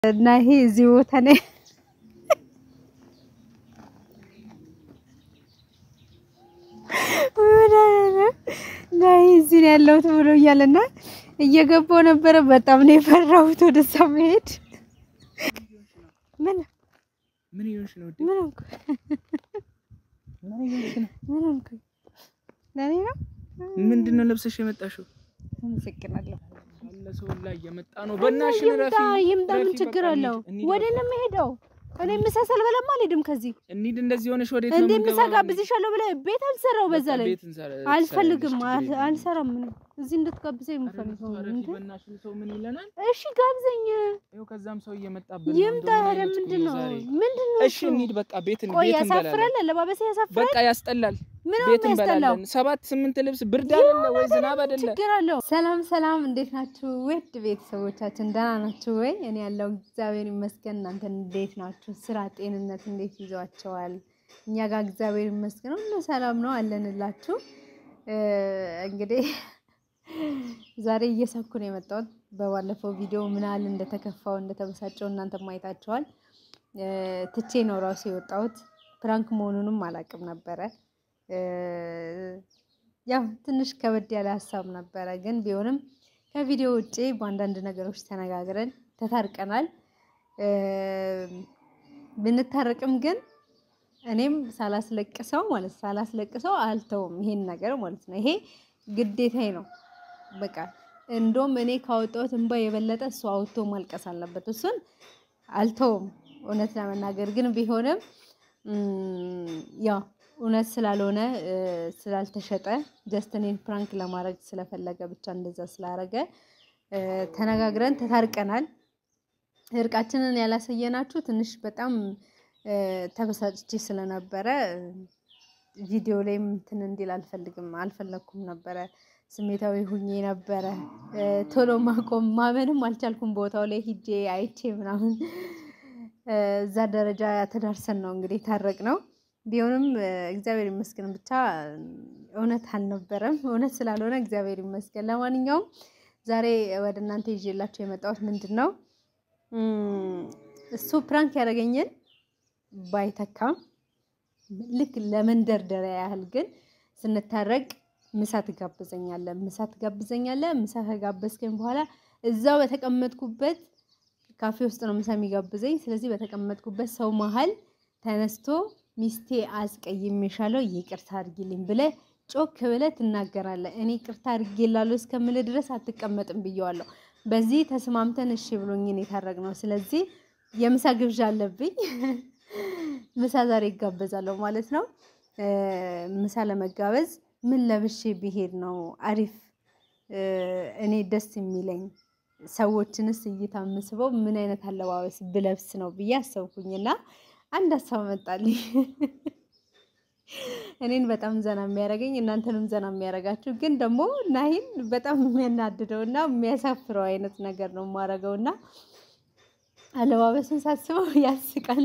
እና ይሄ እዚህ ቦታ ላይ ናይ እዚህ ነው ያለሁት ብሎኛል እና እየገባሁ ነበረ። በጣም ነው የፈራሁት ወደዛ መሄድ። ምን ምን ይሆንሽ ነው? ምን ሆንኩ? ምን ሆንኩ? ለኔ ነው። ምንድን ነው ለብሰሽ የመጣሽው? አመሰግናለሁ። አለ ሰው ላይ እየመጣ ነው። በእናትሽ ይምጣ ረፊ ይምጣ፣ ምን ረፊ፣ ችግር በቃ አለው? እንሂድ፣ እንሂድ ወደ በቃ። ነው የምሄደው። እኔ ምሳ ሳልበላማ አልሄድም ከዚህ እንሂድ። እንደዚህ ሆነሽ ወዴት ነው እንዴ ምሳ የምንገባው? ጋብዝሻለሁ ብለህ ቤት አልሰራው። በዛ በቃ ላይ ቤት እንሰራ- አልፈልግም፣ ትሰሪያለሽ፣ ችግር የለም። አልሰራም። ምን እዚህ እንድትጋብዘኝ ኧረ የምፈልገው ረፊ፣ እንዴ? በእናትሽ ሰው ምን ይለናል? እሺ ጋብዘኝ፣ ይኸው ከዛም ሰው እየመጣብን ነው። ይምጣ። እንደው ምን ኧረ አይነት ምንድን ነው ቁም ዛሬ? ምንድን ነው? እሺ እንሂድ በቃ ቤት ቆይ ቤት እንበላለን። ያሳፍራል፣ አለባበሴ ያሳፍራል። በቃ ያስጠላል። ምን ነው ቤት የሚያስጠላው? እንበላለን። ሰባት ስምንት ልብስ ብርድ አይደለ ወይ ዝናብ አይደለ? ችግር አለው። ሰላም ሰላም፣ እንዴት ናችሁ ውድ ቤተሰቦቻችን? ደህና ናችሁ ወይ? እኔ ያለው እግዚአብሔር ይመስገን። እናንተ እንዴት ናችሁ? ስራ፣ ጤንነት እንዴት ይዟቸዋል? እኛ ጋር እግዚአብሔር ይመስገን ሁሉ ሰላም ነው አለንላችሁ። እ እንግዲህ ዛሬ እየሳኩ ነው የመጣሁት። በባለፈው ቪዲዮ ምን ያህል እንደተከፋው እንደተበሳጨው እናንተ ማየታችኋል። እ ትቼ ነው ራሱ የወጣሁት። ፕራንክ መሆኑንም አላውቅም ነበረ እ ያው ትንሽ ከበድ ያለ ሀሳብ ነበረ፣ ግን ቢሆንም ከቪዲዮ ውጭ በአንዳንድ ነገሮች ተነጋግረን ተታርቀናል። እ ብንታረቅም ግን እኔም ሳላስለቅሰው ማለት ሳላስለቅሰው አልተውም ይሄን ነገር ማለት ነው። ይሄ ግዴታዬ ነው። በቃ እንደውም እኔ ካወጣሁት እንባ የበለጠ እሱ አውጥቶ ማልቀስ አለበት። እሱን አልተውም እውነት ለመናገር ግን ቢሆንም እም፣ ያው እውነት ስላልሆነ እ ስላልተሸጠ ጀስት እኔን ፕራንክ ለማድረግ ስለፈለገ ብቻ እንደዛ ስላረገ እ ተነጋግረን ተታርቀናል። እርቃችንን ያላሳየናችሁ ትንሽ በጣም እ ተበሳጭቼ ስለነበረ እ ቪዲዮ ላይም እንትን እንዲል አልፈልግም አልፈለግኩም ነበረ። ስሜታዊ ሁኜ ነበረ። እ ቶሎ ማቆም ማመንም አልቻልኩም። ቦታው ላይ ሂጄ አይቼ ምናምን እ እዛ ደረጃ ተዳርሰን ነው እንግዲህ ታረቅ ነው። ቢሆንም እ እግዚአብሔር ይመስገን ብቻ እውነት አልነበረም። እውነት ስላልሆነ እግዚአብሔር ይመስገን። ለማንኛውም ዛሬ ወደ እናንተ ይዤላችሁ የመጣሁት ምንድን ነው እም፣ እሱ ፕራንክ ያደረገኝን ባይተካም ልክ ለመንደርደሪያ ያህል ግን ስንታረቅ ምሳ ትጋብዘኛለህ፣ ምሳ ትጋብዘኛለህ። ምሳ ከጋበዝከኝ በኋላ እዛው በተቀመጥኩበት ካፌ ውስጥ ነው ምሳ የሚጋብዘኝ። ስለዚህ በተቀመጥኩበት ሰው መሀል ተነስቶ ሚስቴ አስቀይሜሻለሁ ይቅርታ አድርጊልኝ ብለህ ጮክ ብለህ ትናገራለህ። እኔ ይቅርታ አድርጌላለሁ እስከምልህ ድረስ አትቀመጥም ብየዋለሁ። በዚህ ተስማምተን እሺ ብሎኝን የታረቅነው። ስለዚህ የምሳ ግብዣ አለብኝ። ምሳ ዛሬ ይጋበዛለሁ ማለት ነው። እ ምሳ ለመጋበዝ ምን ለብሼ ብሄድ ነው አሪፍ እ እኔ ደስ የሚለኝ ሰዎችንስ እይታ የምስበው ምን አይነት አለባበስ ብለብስ ነው ብዬ አሰብኩኝና አንድ ሀሳብ መጣልኝ። እኔን በጣም ዘና የሚያደርገኝ እናንተንም ዘና የሚያደርጋችሁ ግን ደግሞ ናሂን በጣም የሚያናድደው እና የሚያሳፍረው አይነት ነገር ነው የማደርገው እና አለባበሱን ሳስበው ያስቃል።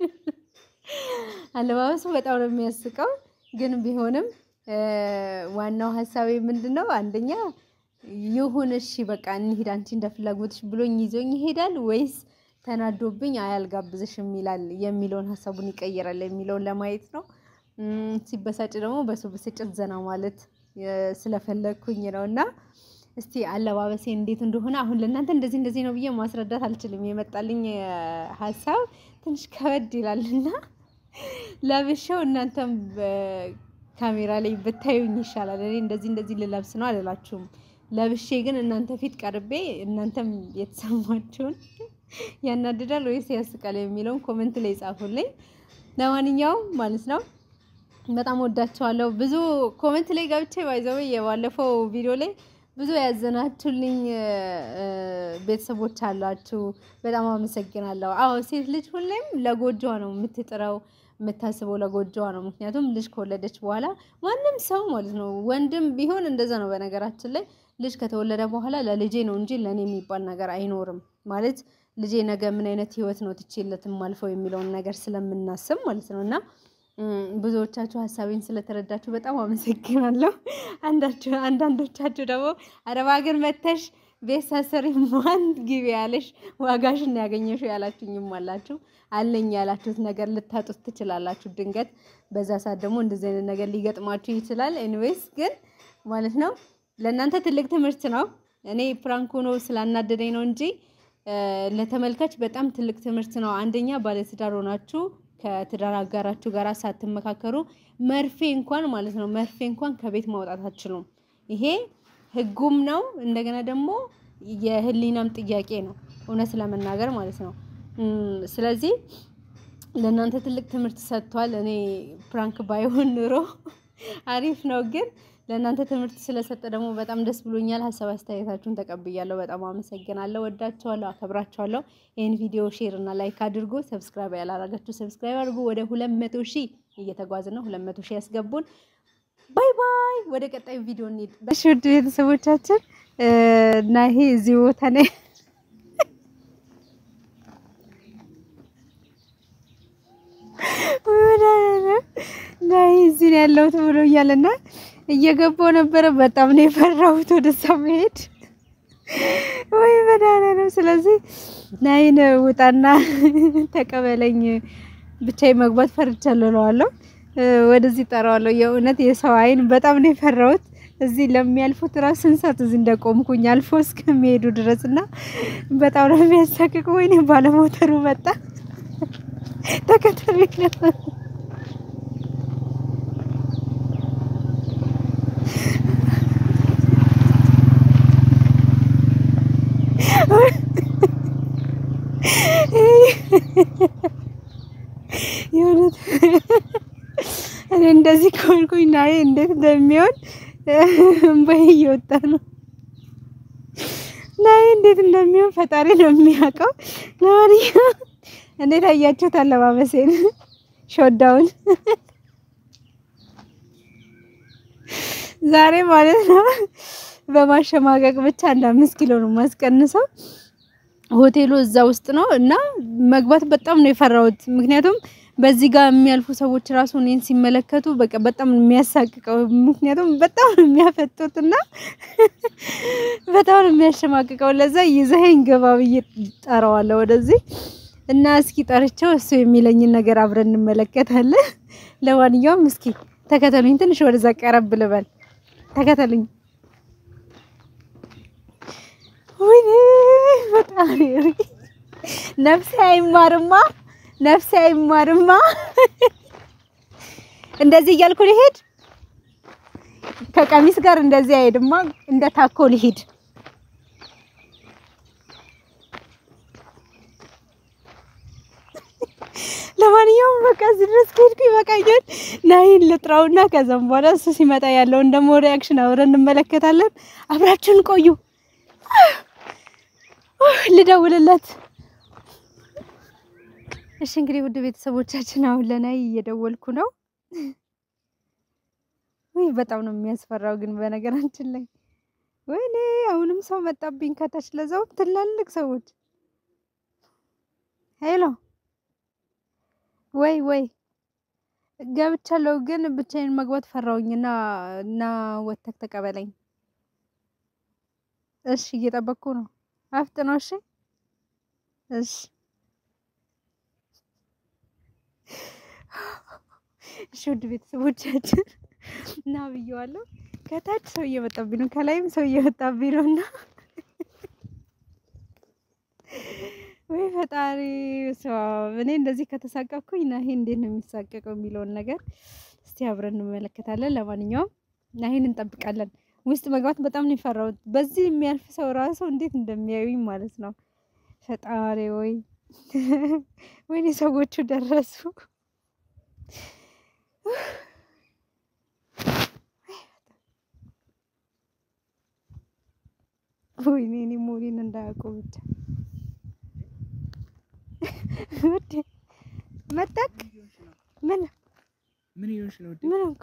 አለባበሱ በጣም ነው የሚያስቀው። ግን ቢሆንም እ ዋናው ሀሳቤ ምንድን ነው? አንደኛ ይሁን እሺ በቃ እንሂድ አንቺ እንደ ፍላጎትሽ ብሎኝ ይዞኝ ይሄዳል ወይስ ተናዶብኝ አያልጋብዝሽም ይላል የሚለውን ሀሳቡን ይቀይራል የሚለውን ለማየት ነው። እም፣ ሲበሳጭ ደግሞ በሱ ብስጭት ዘና ማለት እ ስለፈለግኩኝ ነው እና እስቲ አለባበሴ እንዴት እንደሆነ አሁን ለእናንተ እንደዚህ እንደዚህ ነው ብዬ ማስረዳት አልችልም። የመጣልኝ እ ሀሳብ ትንሽ ከበድ ይላልና ለብሼው እናንተም በካሜራ ላይ ብታዩኝ ይሻላል። እኔ እንደዚህ እንደዚህ ልለብስ ነው አልላችሁም። ለብሼ ግን እናንተ ፊት ቀርቤ እናንተም የተሰማችሁን ያናድዳል ወይስ ያስቃል የሚለውን ኮመንት ላይ ጻፉልኝ። ለማንኛውም ማለት ነው በጣም ወዳችኋለሁ። ብዙ ኮመንት ላይ ገብቼ ባይዘው የባለፈው ቪዲዮ ላይ ብዙ ያዘናችሁልኝ እ ቤተሰቦች አላችሁ። በጣም አመሰግናለሁ። አዎ ሴት ልጅ ሁሌም ለጎጆዋ ነው የምትጥረው የምታስበው ለጎጆዋ ነው። ምክንያቱም ልጅ ከወለደች በኋላ ማንም ሰው ማለት ነው ወንድም ቢሆን እንደዛ ነው። በነገራችን ላይ ልጅ ከተወለደ በኋላ ለልጄ ነው እንጂ ለእኔ የሚባል ነገር አይኖርም። ማለት ልጄ ነገ ምን አይነት ህይወት ነው ትቼለት የማልፈው የሚለውን ነገር ስለምናስብ ማለት ነው እና ብዙዎቻችሁ ሀሳቤን ስለተረዳችሁ በጣም አመሰግናለሁ። አንዳችሁ አንዳንዶቻችሁ ደግሞ አረብ ሀገር መተሽ ቤት ሳሰሪ ማን ግቢ ያለሽ ዋጋሽን ያገኘሽው ያላችሁኝም አላችሁ። አለኝ ያላችሁት ነገር ልታጡት ትችላላችሁ። ድንገት በዛ ሰዓት ደግሞ እንደዚህ አይነት ነገር ሊገጥማችሁ ይችላል። ኤኒዌይስ ግን ማለት ነው ለእናንተ ትልቅ ትምህርት ነው። እኔ ፕራንክ ሆኖ ስላናደደኝ ነው እንጂ ለተመልካች በጣም ትልቅ ትምህርት ነው። አንደኛ ባለትዳር ሆናችሁ ከትዳር አጋራችሁ ጋር ሳትመካከሩ መርፌ እንኳን ማለት ነው መርፌ እንኳን ከቤት ማውጣት አትችሉም። ይሄ ሕጉም ነው እንደገና ደግሞ የህሊናም ጥያቄ ነው እውነት ለመናገር ማለት ነው። ስለዚህ ለእናንተ ትልቅ ትምህርት ሰጥቷል። እኔ ፕራንክ ባይሆን ኑሮ አሪፍ ነው ግን ለእናንተ ትምህርት ስለሰጠ ደግሞ በጣም ደስ ብሎኛል። ሀሳብ አስተያየታችሁን ተቀብያለሁ። በጣም አመሰግናለሁ። ወዳችኋለሁ፣ አከብራችኋለሁ። ይህን ቪዲዮ ሼር እና ላይክ አድርጎ ሰብስክራይብ ያላረጋችሁ ሰብስክራይብ አድርጎ ወደ ሁለት መቶ ሺህ እየተጓዝን ነው። ሁለት መቶ ሺህ ያስገቡን። ባይ ባይ። ወደ ቀጣዩ ቪዲዮ እንሂድ። እሺ ውድ ቤተሰቦቻችን እና ይሄ እዚህ ቦታ ላይ እና ይሄ እዚህ ነው ያለሁት ብሎኛል እና እየገባው ነበረ። በጣም ነው የፈራሁት ወደዛ መሄድ ወይ መድኃኒዓለም። ስለዚህ ናይን ውጣና ተቀበለኝ ብቻዬን መግባት ፈርቻለሁ እለዋለሁ። ወደዚህ ጠራዋለሁ። የእውነት የሰው አይን በጣም ነው የፈራሁት። እዚህ ለሚያልፉት ራሱ ስንት እዚህ እንደቆምኩኝ አልፎ እስከሚሄዱ ድረስ እና በጣም ነው የሚያሳቅቅ። ወይኔ ባለሞተሩ መጣ ተከተለኝ ነበር የእውነት እኔ እንደዚህ ከሆንኩኝ ናዬ እንዴት እንደሚሆን እምባዬ እየወጣ ነው። ናዬ እንዴት እንደሚሆን ፈጣሪ ነው የሚያውቀው። ለማንኛውም እንዴት አያችሁት አለባበሴን? ሾዳውን ዛሬ ማለት ነው በማሸማቀቅ ብቻ አንድ አምስት ኪሎ ነው ማስቀንሰው። ሆቴሉ እዛ ውስጥ ነው እና መግባት በጣም ነው የፈራሁት። ምክንያቱም በዚህ ጋር የሚያልፉ ሰዎች ራሱ እኔን ሲመለከቱ በቃ በጣም ነው የሚያሳቅቀው። ምክንያቱም በጣም ነው የሚያፈጡት እና በጣም ነው የሚያሸማቅቀው። ለዛ ይዘኸኝ ገባ ብዬ ጠራዋለሁ ወደዚህ እና እስኪ ጠርቸው እሱ የሚለኝን ነገር አብረን እንመለከታለን። ለማንኛውም እስኪ ተከተሉኝ፣ ትንሽ ወደዛ ቀረብ ልበል። ተከተሉኝ። ወይኔ በጣም ነፍሴ አይማርማ፣ ነፍሴ አይማርማ። እንደዚህ እያልኩ ልሄድ ከቀሚስ ጋር እንደዚህ አይሄድማ። እንደ ታኮ ልሂድ። ለማንኛውም በቃ እዚህ ድረስ ከሄድኩ ይበቃኛል። ናይን ልጥራውና ከዛም በኋላ እሱ ሲመጣ ያለውን ደግሞ ሪያክሽን አብረን እንመለከታለን። አብራችሁን ቆዩ። ልደውልለት። እሺ እንግዲህ ውድ ቤተሰቦቻችን አሁን ለናይ እየደወልኩ ነው። ውይ በጣም ነው የሚያስፈራው ግን በነገራችን ላይ ወይኔ አሁንም ሰው መጣብኝ ከታች ለዛውም ትላልቅ ሰዎች። ሄሎ ወይ ወይ ገብቻለሁ፣ ግን ብቻዬን መግባት ፈራውኝና እና ወተክ ተቀበለኝ። እሺ እየጠበቅኩ ነው። አፍጥነው። እሺ እሺ እሺ ውድ ቤተሰቦቻችን እና ብየዋለሁ። ከታች ሰው እየመጣብኝ ነው፣ ከላይም ሰው እየመጣብኝ ነው እና ወይ ፈጣሪ ሰው እኔ እንደዚህ ከተሳቀቅኩኝ ናሂ እንዴት ነው የሚሳቀቀው የሚለውን ነገር እስቲ አብረን እንመለከታለን። ለማንኛውም ናሂን እንጠብቃለን። ውስጥ መግባት በጣም ነው የፈራሁት። በዚህ የሚያልፍ ሰው ራሱ እንዴት እንደሚያዩኝ ማለት ነው። ፈጣሪ ወይ ወይኔ ሰዎቹ ደረሱ። ወይኔ እኔ ሞሪን እንዳያውቁ ብቻ ውዴ መጣክ ምን ምን ይሆንሽ ነው? ምን ሆንኩ?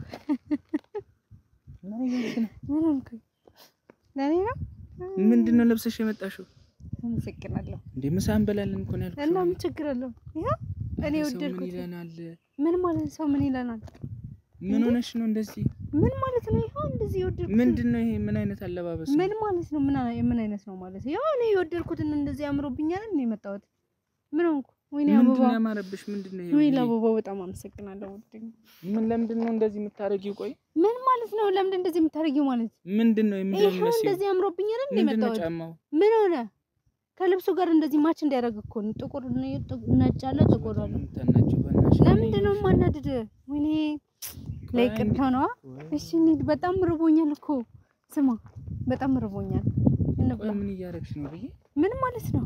ምን ይሆንሽ ነው? ምን ሆንኩ? ለኔ ነው። ምንድን ነው ለብሰሽ የመጣሽው? አመሰግናለሁ። እንዴ ምሳ እንበላለን እኮ ነው ያልኩሽ። እና ምን ችግር አለው? ይኸው እኔ ሰው ምን ወደድኩት። ይለናል? ምን ማለት ሰው ምን ይለናል? ምን ሆነሽ ነው እንደዚህ? ምን ማለት ነው? ይኸው እንደዚህ የወደድኩትን ምንድን ነው ይሄ? ምን አይነት አለባበስ ነው? ምን ማለት ነው? ምን አይ- ምን አይነት ነው ማለት ያው እኔ የወደድኩትን እንደዚህ አምሮብኛል ነው የመጣሁት። ምን ሆንኩ? ወይኔ ምንድን አበባ፣ ነው ያማረብሽ? ምንድን ነው ይሄ? ወይኔ ይሄ? አበባው በጣም አመሰግናለሁ። ውድ ምን ለምንድን ነው እንደዚህ የምታረጊው? ቆይ ምን ማለት ነው? ለምንድን እንደዚህ የምታደርጊው ማለት ምንድን ነው ይኸው የምንድነው? እንደዚህ አምሮብኛል ነው ምንድን ነው የመጣሁት። ጫማው? ምን ሆነ? ከልብሱ ጋር እንደዚህ ማች እንዲያደርግ እኮ ነው። ጥቁር ነው፣ ጥቁ- ነጭ አለ፣ ጥቁር አለ። የምታናጂው በእናትሽ? ለምንድን ነው የማናድድ? ወይኔ ለይቅርታ ነዋ። እሺ እንሂድ። በጣም ርቦኛል እኮ ስማ፣ በጣም ርቦኛል። እንብላ። ቆይ ምን እያደረግሽ ነው ብዬ ምን ማለት ነው?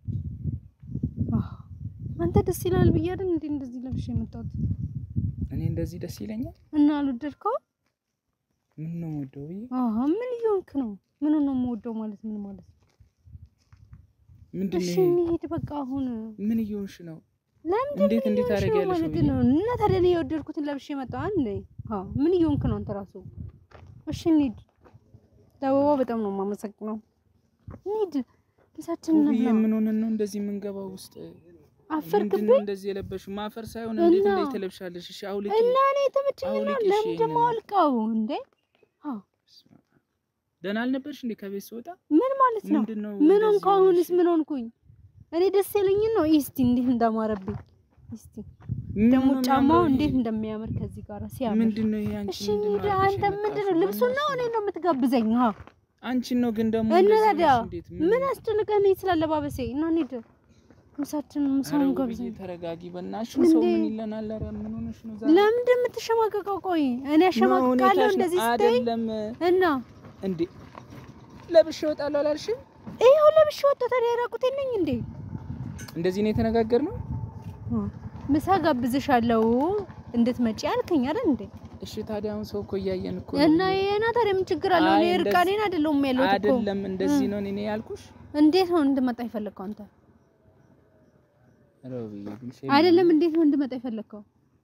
አህ፣ አንተ ደስ ይላል ብዬ አይደል እንዴ እንደዚህ ለብሼ የመጣሁት እኔ እንደዚህ ደስ ይለኛል? እና አልወደድከው? ምን ነው የምወደው ብዬ አሃ ምን እየሆንክ ነው? ምን ነው የምወደው ማለት ምን ማለት ነው? ምንድን እሺ ነው ይሄ? እንሂድ በቃ አሁን። ምን እየሆንሽ ነው? ለምንድን እንዴት ምን እንዴት እየሆንሽ ነው ታደርጊያለሽ ማለት ብዬ? ነው? እና ታዲያ እኔ የወደድኩትን ለብሼ መጣሁ አንዴ። አዎ ምን እየሆንክ ነው አንተ ራሱ? እሺ እንሂድ። ለአበባው በጣም ነው የማመሰግነው። እንሂድ። ምሳችንን ብዬ እንብላ። ምን ሆነን ነው እንደዚህ የምንገባው ውስጥ? ምንድን አፈርክብኝ ነው እንደዚህ የለበሽው? ማፈር ሳይሆን እንዴት እና- እንዴት ትለብሻለሽ? እሺ አውልቂ። እና እኔ ተመቸኝና አውልቂ፣ እሺ፣ ለምን ደግሞ ይሄንን። አውልቀው እንዴ? አዎ ደህና አልነበርሽ እንዴ ከቤት ስወጣ? ምን ማለት ነው? ምንድን ነው ምን እንደዚህ ሆንኩ? አሁንስ ሆነሽ? ምን ሆንኩኝ? እኔ ደስ ያለኝን ነው። እስቲ እንዴት እንዳማረብኝ እስቲ ምን ደግሞ ነው ጫማው የሚያምረው እንዴት ይሄ? እንደሚያምር ከዚህ ጋር ሲያምር። ምንድን ነው ይሄ? አንቺ እሺ ምንድን ነው እንሂድ። አድርገሽ አንተ ምንድን ነው የመጣሽው? ልብሱን ነው እኔ ነው የምትጋብዘኝ? አዎ አንቺን ነው ግን ደግሞ እና እንደዚህ ታዲያ ነሽ እንዴት? ምን አስጨንቀህ ነው ስላለባበሴ? እና እንሂድ። ምሳችን ምሳውን ኧረ ውብዬ ጋብዘኝ። ተረጋጊ በእናትሽ። ሰው እንዴ? ምን ይለናል? ኧረ ምን ሆነሽ ነው ዛሬ? ለምንድን የምትሸማቀቀው? ቆይ እኔ ነው አሸማቅቃለሁ ሁኔታሽ ነው። እንደዚህ ስትይ አይደለም እና እንዴ ለብሼ እወጣለሁ አላልሽም? ይኸው ለብሼ ወጣ። ታዲያ ራቁቴን ነኝ እንዴ? እንደዚህ ነው የተነጋገርነው? ምሳ ጋብዝሻለሁ እንድትመጪ አልከኝ አይደል እንዴ? እሺ ታዲያ አሁን ሰው እኮ እያየን እኮ ነው። እና ይሄና ታዲያ ምን ችግር አለው? አይ እኔ እንደዚህ- እርቃኔን አይደለሁም ያለሁት እኮ። አይደለም እንደዚህ ነው እኔ ያልኩሽ። እንዴት ነው እንድመጣ የፈለግከው አንተ? ኧረ ውብዬ ግን ሼም አይደለም እንዴት ነው እንድመጣ የፈለግከው?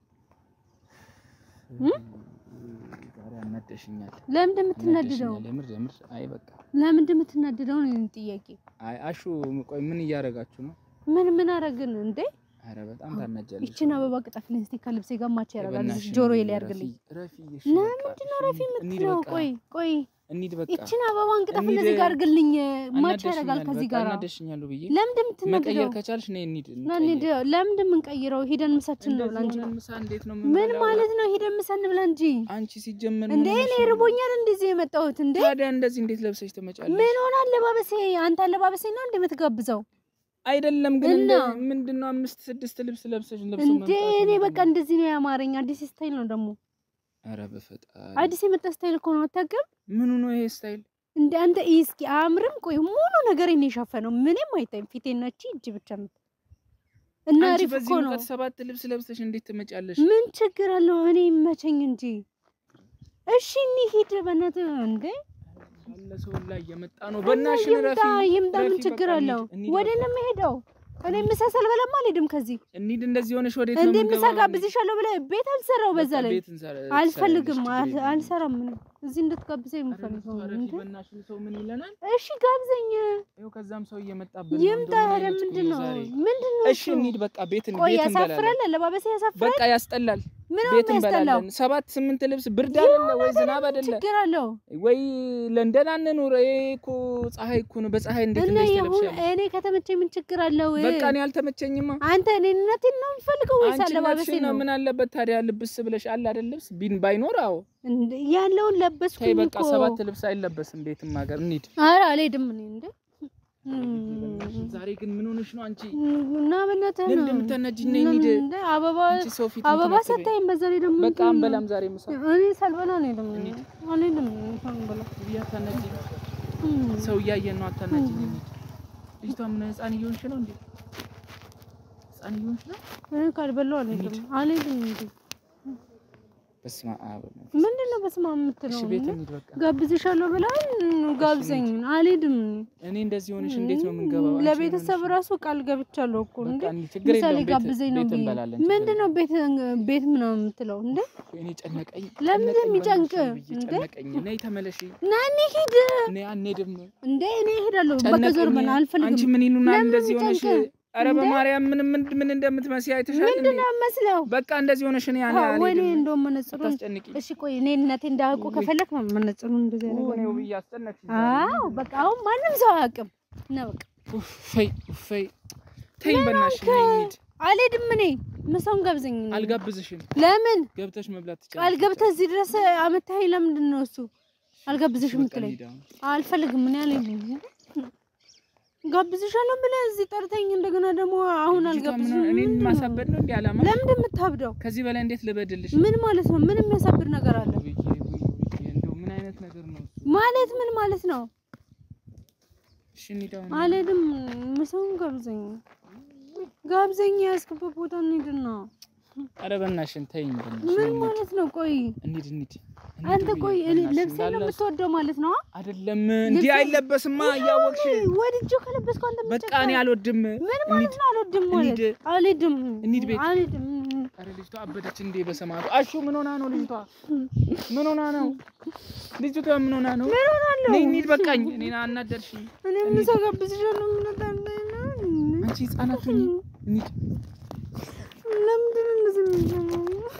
ዛሬ አናደሽኛል። ለምንድን የምትናድደው? አናደሽኛል። የምር የምር። አይ በቃ ለምንድን የምትናድደው ነው የኔ ጥያቄ። አይ አሹ ቆይ ምን እያደረጋችሁ ነው? ምን ምን አረግን እንዴ? ኧረ በጣም ታናጃለሽ። ይችን አበባ ቅጠፍልኝ እስቲ ከልብሴ ጋር ማች ያደርጋል። በእናትሽ ጆሮዬ ረፊ- ላይ ያርግልኝ። ረፊ እሺ ለምንድን ነው በቃ ረፊ እሺ፣ እንሂድ የምትለው? በቃ። ቆይ ቆይ እንሂድ በቃ። ይችን አበባን ቅጠፍ እንሂድ። እንደዚህ ጋር አርግልኝ። ማች ያደርጋል አናደሽኛል፣ ከዚህ በቃ ጋር። አናደሽኛል ውብዬ። ለምንድን መቀየር የምትናድደው? ከቻልሽ ነይ እንሂድ። ና እንሂድ። ለምንድን የምንቀይረው? ሂደን ምሳችን ነው ብላ እንጂ እንደዚህ ሆነን ምሳ እንዴት ነው ምን የምንበላው? ማለት ነው? ሂደን ምሳ እንብላ እንጂ አንቺ ሲጀመር እንዴ ምን እኔ ሆነሽ ነው? ርቦኛል እንደዚህ የመጣሁት እንዴ ታዲያ እንደዚህ እንዴት ለብሰሽ ትመጫለሽ? ምን ሆነ አለባበሴ አንተ አለባበሴ ነው እንዴ የምትጋብዘው አይደለም ግን እንደ እና? ምንድነው አምስት ስድስት ልብስ ለብሰሽ ለብሶ እንዴ መምጣት እኔ ምንድን በቃ ነው? እንደዚህ ነው ያማረኝ አዲስ ስታይል ነው ደግሞ ኧረ በፈጣሪ አዲስ የመጣ ስታይል እኮ ነው አታውቅም ምኑ ነው ይሄ ስታይል? እንደ አንተ ይህ እስኪ አያምርም ቆይ ሙሉ ነገር ነው የሸፈነው ምንም አይታይም ፊቴና እቺ እጅ ብቻ ነው እና አንቺ አሪፍ በዚህ እኮ ነው ሙቀት ሰባት ልብስ ለብሰሽ እንዴት ትመጫለሽ? ምን ችግር አለው እኔ ይመቸኝ እንጂ እሺ እንሂድ በእናትህ እንዴ ያለ ሰው ላይ እየመጣ ነው። እና በእናትሽ ይምጣ ረፊ ይምጣ ምን ረፊ፣ ችግር በቃ አለው እንሂድ፣ እንሂድ ወደ በቃ። ነው የምሄደው እኔ ምሳ ሳልበላማ አልሄድም ከዚህ እንሂድ። እንደዚህ ሆነሽ ወዴት ነው እንዴ ምሳ የምንገባው? ጋብዝሻለሁ ብለህ ቤት አልሰራው በዛ በቃ ላይ ቤት እንሰራ- አልፈልግም ትሰሪያለሽ፣ አል- ችግር የለም። አልሰራም ምንም እዚህ እንድትጋብዘኝ ኧረ የምፈልገው ረፊ፣ እንዴ በእናትሽ ሰው ምን ይለናል? እሺ ጋብዘኝ ይኸው ከዛም ሰው እየመጣብን ነው። ይምጣ እንደው ምን ታዲያ አይነት ምንድን ነው ዛሬ? ምንድን ነው እሺ እሱ? እንሂድ በቃ ቤት ቆይ ቤት ያሳፍራል እንበላለን። አለባበሴ ያሳፍራል በቃ ያስጠላል። ምን ነው ቤት የሚያስጠላው እንበላለን። ሰባት ስምንት ልብስ ብርድ አይደለ ወይ ዝናብ አይደለ ችግር አለው ወይ ለንደን አንኑር። ይሄ እኮ ፀሐይ እኮ ነው። በፀሐይ እንዴት እና እንደዚህ ይሁን ትለብሻለሽ? እኔ ከተመቸኝ ምን ችግር አለው በቃ እኔ አልተመቸኝማ። አንተ እኔነቴን ነው የምፈልገው ወይስ አንቺ አለባበሴ እናትሽን ነው ነው ምን አለበት ታዲያ ልብስ ብለሽ አለ አይደል ልብስ ቢን ባይኖር አዎ እንዴ ያለውን ተይ ለበስኩኝ በቃ እኮ ሰባት ልብስ አይለበስም ቤትም ሀገር እንሂድ። ኧረ አልሄድም እኔ እንዴ ዛሬ ግን ምን ሆነሽ ነው አንቺ? እና በእናትህ ለምን ነው እንደምታናጂኝ ነይ እንሂድ። እንዴ አበባ አንቺ ሰው ፊት አበባ እንትን አትበይ። ሰታይም በዛ ላይ ደግሞ በቃ እንትን ነው። አንበላም ዛሬ ምሳ እኔ ሳልበላ አልሄድም እንሂድ። አልሄድም ሳልበላ ብዬሽ አታናጂኝ። እም። ሰው እያየን ነው። አታናጂኝ እንሂድ። ልጅቷ ምን ህፃን እየሆንሽ ነው እንዴ? ህፃን እየሆንሽ ነው? እኔ ካልበላሁ አልሄድም አልሄድም እንዴ በስመ አብ ምንድን ነው በስመ አብ የምትለው? እሺ ቤት እንሂድ በቃ። ጋብዝሻለሁ ብላል ጋብዘኝ። አልሄድም። እኔ እንደዚህ ሆነሽ እንዴት ነው የምንገባው? አንቺ ለቤተሰብ ምን ሆነሽ ራሱ ቃል ገብቻለሁ እኮ ነው? እንዴ በቃ እንሂድ፣ ችግር ምሳሌ የለውም። ቤት- ጋብዘኝ ነው ቤት ብዬ እንበላለን፣ ችግር ምንድን ነው ቤት ቤት ምናምን የምትለው እንዴ? እኔ ጨነቀኝ። ለምን ጨነቀኝ የሚጨንቅ? በእናትሽ ብዬሽ እንዴ? ጨነቀኝ። ነይ ተመለሺ። ና እንሂድ እኔ አንሄድም። እንዴ እኔ እሄዳለሁ። በቃ ዞር ጨነቀኝ። በል አንቺ አልፈልግም። ምን ይሉናል? ለምን እንደዚህ ሆነሽ ጨንቅ? ኧረ በማርያም ምን ምን ምን እንደምትመስይ አይተሻል እንዴ? ምንድን ነው መስለው? በቃ እንደዚህ ሆነሽ እኔ ያኔ ወይኔ አልሄድም። እንደውም መነጽሩን አታስጨንቂ። እሺ ቆይ እኔ እናቴ እንዳያውቁ ከፈለክ መነጽሩን እንደዚህ እኔ ያደርጋል። ውብዬ አስጨነቅሽ። አዎ በቃ አሁን ማንም ሰው አያውቅም። ነው በቃ ኡፈይ ኡፈይ ተይኝ በእናትሽ ነይ እንሂድ። አልሄድም። እኔ ምሳውን ጋብዘኝ። አልጋብዝሽም። ለምን ገብተሽ መብላት ትችያለሽ። ቃል ገብተህ እዚህ ድረስ አመታኸኝ? ለምንድን ነው እሱ አልጋብዝሽም በቃ የምትለኝ? እንሂድ አሁን። አልፈልግም። ምን ያለኝ ጋብዝሻለሁ ብለህ እዚህ ጠርተኝ እንደገና ደግሞ አሁን ልጅቷ አልጋብዝሽም። ምን- እኔን ምንድን ነው? ማሳበድ ነው እንዴ አላማ? ለምንድን የምታብደው? ከዚህ በላይ እንዴት ልበድልሽ? ምን ማለት ነው? ምን የሚያሳብድ ነገር አለ ውብዬ፣ ውብዬ፣ እንደው ምን አይነት ነገር ነው እሱ? ማለት ምን ማለት ነው? እሺ እንሂድ አሁን። አልሄድም። ምሳውን ጋብዘኝ፣ ጋብዘኝ። ያዝክበት ቦታ እንሂድና ኧረ በእናትሽን ተይኝ በእናትሽ ምን እንሂድ። ማለት ነው? ቆይ እንሂድ እንሂድ። እንሂድ አንተ ውብዬ፣ ቆይ እኔ በእናትሽ ልብሴን ነው እንዳለ የምትወደው ማለት ነው? አይደለም እንዲህ አይለበስማ እያወቅሽ ወድጄው ከለበስኩ አንተ በቃ እኔ አልወድም። ምን ማለት ነው? አልወድም ማለት እንሂድ። አልሄድም፣ እንሂድ ቤት። አልሄድም። ኧረ ልጅቷ አበደች እንዴ በሰማቱ። አሹ ምን ሆና ነው ልጅቷ? ምን ሆና ነው ልጅቷ? ምን ሆና ነው? ምን ሆናለሁ? ነይ እንሂድ በቃኝ። እኔን አናደርሽኝ። እኔ ምሳ ጋብዝሻለሁ። ምን ታንዳይ ነው? አንቺ ህጻናት ሁኚ። እንሂድ ለምንድን ነው እንደዚህ የምትሆነው?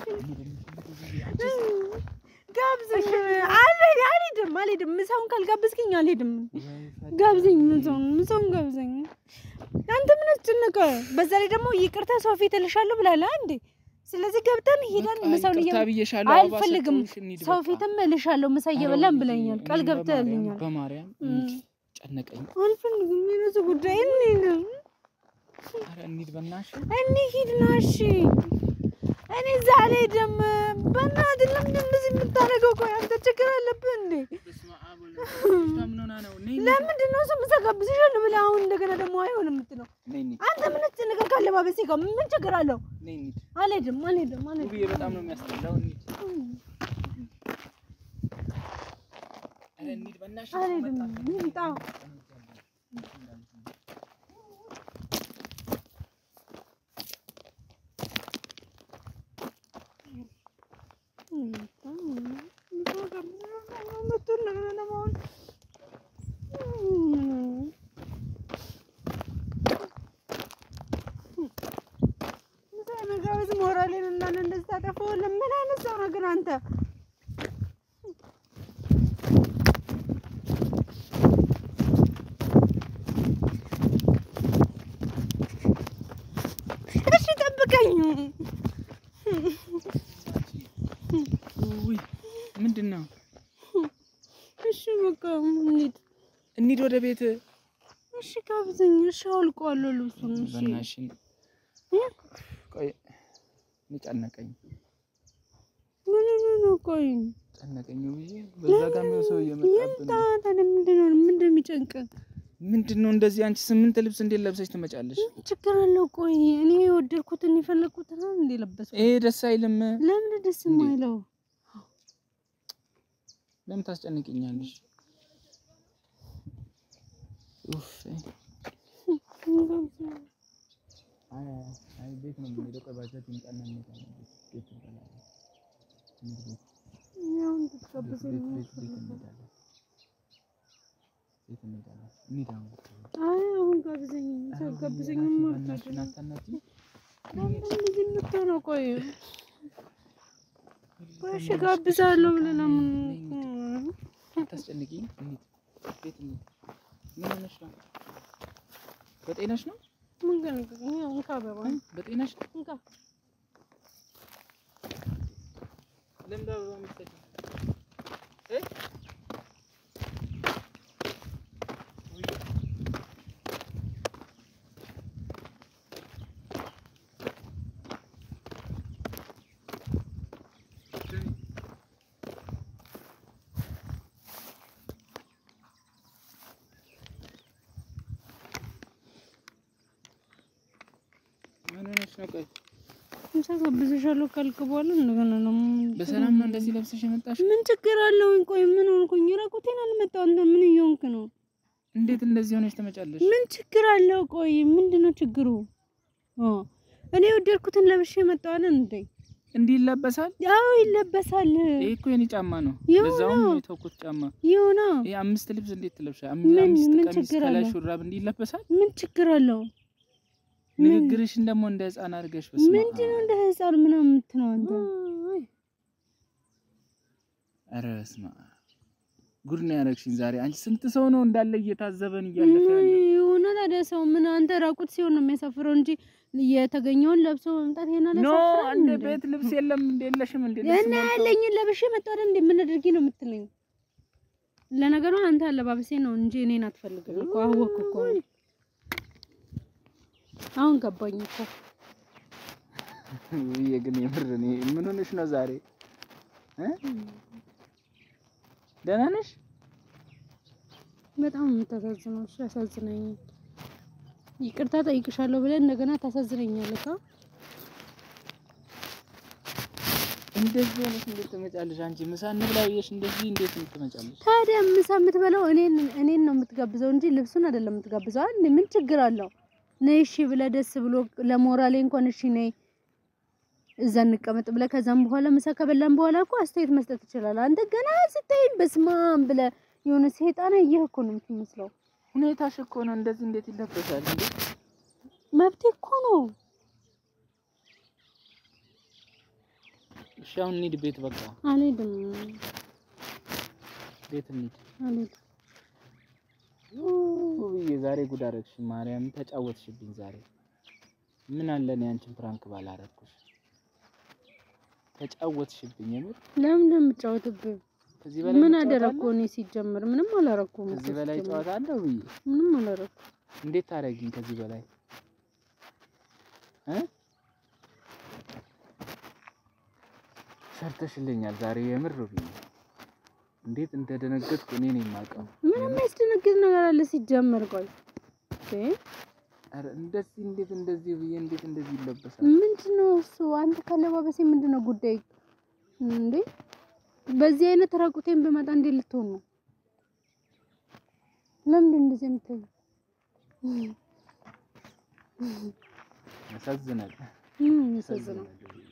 ጋብዘኝ። አልሄድ- አልሄድም፣ አልሄድም። ምሳውን ካልጋበዝከኝ አልሄድም። ጋብዘኝ፣ ምሳውን ምሳውን ጋብዘኝ። አንተ ምን አስጨነቀ? በዛ ላይ ደግሞ ይቅርታ ሰው ፊት እልሻለሁ ብላለህ እንዴ? ስለዚህ ገብተን ሄደን በቃ ምሳውን ይቅርታ እየ ብዬሻለሁ። አበባ አልፈልግም። ሰጠሁሽ፣ እንሂድ ሰው በቃ። ፊትም እልሻለሁ ምሳ ኧረ እየበላን ውብዬ፣ ብለኛል። ቃል እኔም ገብተህልኛል። በማርያም እንሂድ። ጨነቀኝ። አልፈልግም። የራሱ ጉዳይ እንሂድ ኧረ እንሂድ በእናትሽ። እንሂድ ና እሺ። እኔ እዛ አልሄድም። በእናትህ ለምንድን እንደዚህ የምታደርገው? ቆይ አንተ ችግር አለብህ እንዴ? በስመ አብ ወወልድ ወመንፈስ ቅዱስ። ምን ሆና ነው? ነይ እንሂድ። ለምንድን ነው እሱ ምሳ ጋብዝሻለሁ ብለህ አሁን እንደገና ደግሞ አይሆንም የምትለው? ነይ እንሂድ። አንተ ምን አስጨነቀህ? ካለባበሴ ጋር ምን ችግር አለው? ነይ እንሂድ። አልሄድም፣ አልሄድም፣ አልሄድም። ውብዬ በጣም ነው የሚያስጠላው። እንሂድ። ኧረ እንሂድ በእናትሽ። አልሄድም። ይምጣ። መጋበዝ ሞራሌን እና እንደዚህ ታጠፋዋለህ? ምን አይነት ሰው ነው ግን አንተ? እሺ ጠብቀኝ። ውይ ምንድን ነው? እሺ በቃ እንሂድ። እንሂድ ወደ ቤት። እሺ ጋብዘኝ። እሺ አውልቀዋለሁ ልብሱን። እሺ በእናትሽን ቆይ፣ እኔ ጨነቀኝ ምን ሆነህ ነው? ቆይ ጨነቀኝ ውብዬ። በዛ ጋር የሚሆን ሰው እየመጣብን ይምጣ። ታዲያ ምንድን ነው ምንድን ነው የሚጨንቅህ? ምንድን ነው እንደዚህ? አንቺ ስምንት ልብስ እንዴት ለብሰሽ ትመጫለሽ? ምን ችግር አለው? ቆይ እኔ የወደድኩትን የፈለግኩትን አይደል እንደ ለበስኩት። ይሄ ደስ አይልም። ለምን ደስ የማይለው? ለምን ታስጨንቅኛለሽ? ኡፍ አይ አይ ቤት ነው የምንሄደው። ቆይ ባጃጅ ይምጣና እንሄዳለን። ቤት ቤት እንበላለን። እንሂድ ቤት ያው ቤት እንድትጋብዘኝ ቤት ነው ቤት ቤት እንሄዳለን። ቤት እንሄዳለን። እንሂድ አሁን። አይ አሁን ጋብዘኝ። ሰው ጋብዘኝ ማለት በእናትሽን አታናግሪኝ። ለምን እንደዚህ የምትሆነው? ቆይ ቆይ እሺ ጋብዛለሁ ብለህ ለምን አታስጨንቂኝ። እንሂድ ቤት እንሂድ። ምን ሆነሽ ነው? በጤናሽ ነው? ምን ገና ያው እንካ አበባ በጤናሽ እንካ ለምን አበባ የምትሰጪው? እ? ውይ፣ ምን ሆነሽ ነው? ቆይ ምሳ ጋብዝሻለሁ ካልክ በኋላ እንደገና ነው በሰላም ነው እንደዚህ ለብሰሽ የመጣሽ? ምን ችግር አለውኝ? ቆይ ምን ሆንኩኝ? ራቁቴን አልመጣሁ። አንተ ምን እየሆንክ ነው? እንዴት እንደዚህ ሆነሽ ትመጫለሽ? ምን ችግር አለው? ቆይ ምንድን ነው ችግሩ? ኦ እኔ የወደድኩትን ለብሼ መጣሁ አይደል እንዴ? እንዲህ ይለበሳል? ያው ይለበሳል። ይሄ እኮ የኔ ጫማ ነው። ይኸው ለዛውም ነው። የተውኩት ጫማ። ይሁና ይሄ አምስት ልብስ እንዴት ትለብሻ? ምን- አምስት ምን ቀሚስ ችግር ከላይ አለው? ሹራብ እንዲህ ይለበሳል? ምን ችግር አለው? ንግግርሽን ደግሞ እንደ ህፃን አድርገሽ በስመ አብ። ምንድን ነው እንደ ህፃን ምናምን የምትለው አንተ? ኧረ በስመ አብ ጉድ ነው ያደረግሽኝ ዛሬ። አንቺ ስንት ሰው ነው እንዳለ እየታዘበን እያለፈ ያለ የሆነ ታዲያ ሰው ምን አንተ ራቁት ሲሆን ነው የሚያሳፍረው እንጂ የተገኘውን ለብሶ መምጣት ይሄን አለ ኖ ያሳፍራል እንደ እንዴ? ቤት ልብስ የለም እንደ የለሽም እንደ ልብስ እና ሞልቶ- ያለኝን ለብሼ መጣሁ አይደል እንዴ? ምን አድርጊ ነው የምትለኝ? ለነገሩ አንተ አለባበሴ ነው እንጂ እኔን አትፈልግም እኮ አወቅኩ እኮ አሁን ገባኝ እኮ ውዬ ግን የምር እኔ ምን ሆነሽ ነው ዛሬ እ ደህና ነሽ? በጣም የምታሳዝነው እሱ ያሳዝነኛል። ይቅርታ ጠይቅሻለሁ ብለን እንደገና ታሳዝነኛለህ። ካ እንደዚህ ሆነሽ እንዴት ትመጫለሽ? አንቺ ምሳ እንብላ ብዬሽ እንደዚህ እንዴት ትመጫለሽ? ታዲያ ምሳ የምትበላው እኔን እኔን ነው የምትጋብዘው እንጂ ልብሱን አይደለም የምትጋብዘው። አንድ ምን ችግር አለው? ነይ እሺ ብለህ ደስ ብሎ ለሞራሌ እንኳን እሺ ነይ እዛ እንቀመጥ ብለህ ከዛም በኋላ ምሳ ከበላን በኋላ እኮ አስተያየት መስጠት ትችላለህ። አንተ ገና ስታይ በስማም ብለህ የሆነ ሰይጣን ያየህ እኮ ነው የምትመስለው። ሁኔታሽ እኮ ነው እንደዚህ እንዴት ይለበሳል እንዴ? መብቴ እኮ ነው። እሺ አሁን እንሂድ ቤት በቃ አልሄድም ቤት እንሂድ። አልሄድም። ውብዬ ዛሬ ጉድ አደረግሽ። ማርያም ተጫወትሽብኝ ዛሬ። ምን አለ እኔ አንቺን ፕራንክ ባላረግኩሽ። ተጫወትሽብኝ የምር። ለምን ነው የምጫወትብህ? ከዚህ በላይ ምን መጫወት አደረኩ? አለ? እኔ ሲጀምር ምንም አላረኩም። እኮ ከዚህ በላይ ሲጀምር። ጨዋታ አለ ውብዬ? ምንም አላረኩም። እንዴት ታደርጊኝ ከዚህ በላይ እ ሰርተሽልኛል ዛሬ የምር ውብዬ። እንዴት እንደደነገጥኩ እኔ ነኝ የማውቀው። ምንም የሚያስደነግጥ ነገር አለ ሲጀምር? ቆይ እ ኧረ እንደዚህ እንዴት እንደዚህ ብዬ እንዴት እንደዚህ ይለበሳል? ምንድነው እሱ? አንተ ካለባበሴ ምንድነው ጉዳይ እንዴ? በዚህ አይነት ራቁቴን ብመጣ እንዴት ልትሆን ነው? ለምንድን እንደዚህ የምትሆን? ያሳዝናል። ምን ያሳዝነው?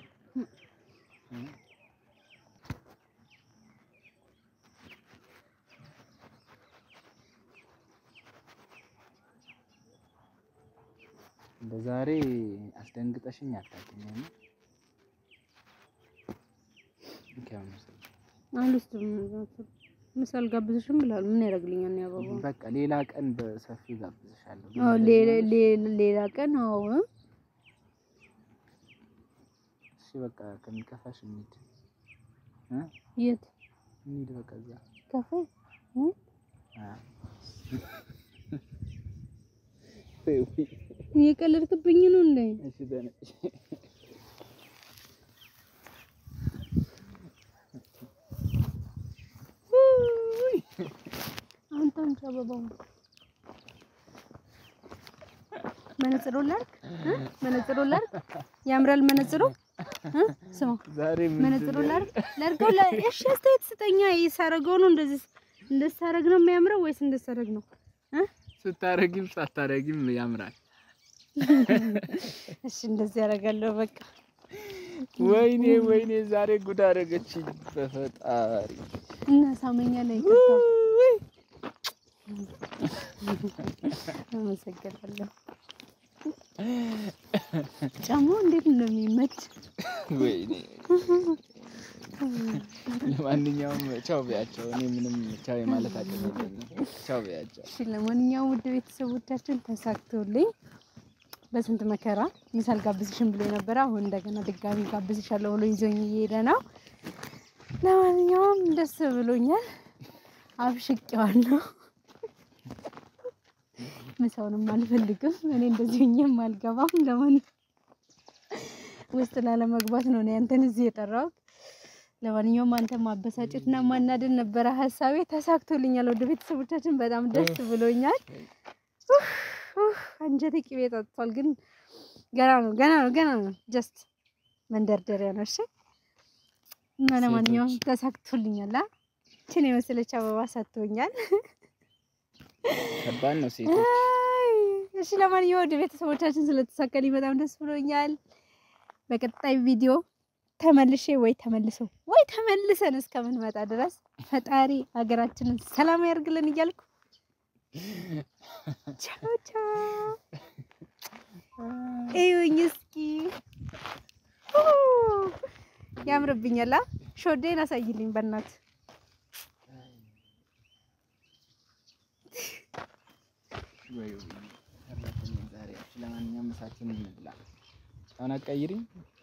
በዛሬ አስደንግጠሽኝ አታውቂም። የምር እንኪያው ነው። አልወስድም። ምሳል ጋብዝሽም ብላል። ምን ያደርግልኛል? ነው አበባ በቃ ሌላ ቀን በሰፊው ጋብዝሻለሁ። ግን አዎ፣ እንደዚህ ሌላ ሆነሽ- ሌላ- ሌላ ቀን አዎ እ? እሺ በቃ ከሚከፋሽ እንሂድ እ የት እንሂድ በቃ እዛ ካፌ እ? አ እየቀለድክብኝ ነው እንዴ? እሺ ተነሽ። አንተ አምጪ አበባውን። መነጽሩ ላድርግ እ? መነጽሩ ላድርግ። ያምራል መነጽሩ እ? ስማ ዛሬ መነጽሩ ላድርግ ላድርገው። ላ- እሺ አስተያየት ስጠኛ። ሳረገው ነው እንደዚህ እንደዚህ ሳረግ ነው የሚያምረው ወይስ እንደዚህ ሳረግ ነው እ? ስታረጊም ሳታረጊም ያምራል። እሺ እንደዚህ ያደርጋለሁ። በቃ ወይኔ ወይኔ ዛሬ ጉድ አደረገችኝ በፈጣሪ። እና ሳመኛ ላይ ይቅርታ። አመሰግናለሁ። ጫማው እንዴት እንደሚመች ወይኔ ለማንኛውም ቻው ቢያቸው። እኔ ምንም ቻው የማለት አቅም የለኝም። ቻው ቢያቸው። እሺ ለማንኛውም ውድ ቤተሰቦቻችን ተሳክቶልኝ በስንት መከራ ምሳል ጋብዝሽን ብሎ የነበረ አሁን እንደገና ድጋሚ ጋብዝሻለሁ ብሎ ይዞኝ እየሄደ ነው። ለማንኛውም ደስ ብሎኛል፣ አብሽቄዋለሁ። ምሳውንም አልፈልግም እኔ እንደዚህ ሆኜም አልገባም። ለማን ውስጥ ላለመግባት ነው እኔ አንተን እዚህ የጠራሁት። ለማንኛውም አንተ ማበሳጨትና ማናደድ ነበረ ሀሳቤ። ተሳክቶልኛል። ወደ ቤተሰቦቻችን በጣም ደስ ብሎኛል። ኡፍ ኡፍ አንጀቴ ቅቤ ጠጥቷል። ግን ገና ነው ገና ነው ገና ነው። ጀስት መንደርደሪያ ነው። እሺ እና ለማንኛውም ተሳክቶልኛል። አ ችን የመሰለች አበባ ሰጥቶኛል። ከባድ ነው ሴቶች። አይ፣ እሺ ለማንኛውም ወደ ቤተሰቦቻችን ስለተሳካልኝ በጣም ደስ ብሎኛል። በቀጣይ ቪዲዮ ተመልሼ ወይ ተመልሶ ወይ ተመልሰን እስከምንመጣ ድረስ ፈጣሪ ሀገራችንን ሰላም ያርግልን እያልኩ ቻው ቻው። እዩኝ እስኪ ያምርብኛል። ሾዴን አሳይልኝ በእናት ለማንኛውም ምሳችንን እንብላ። አሁን አትቀይሪኝ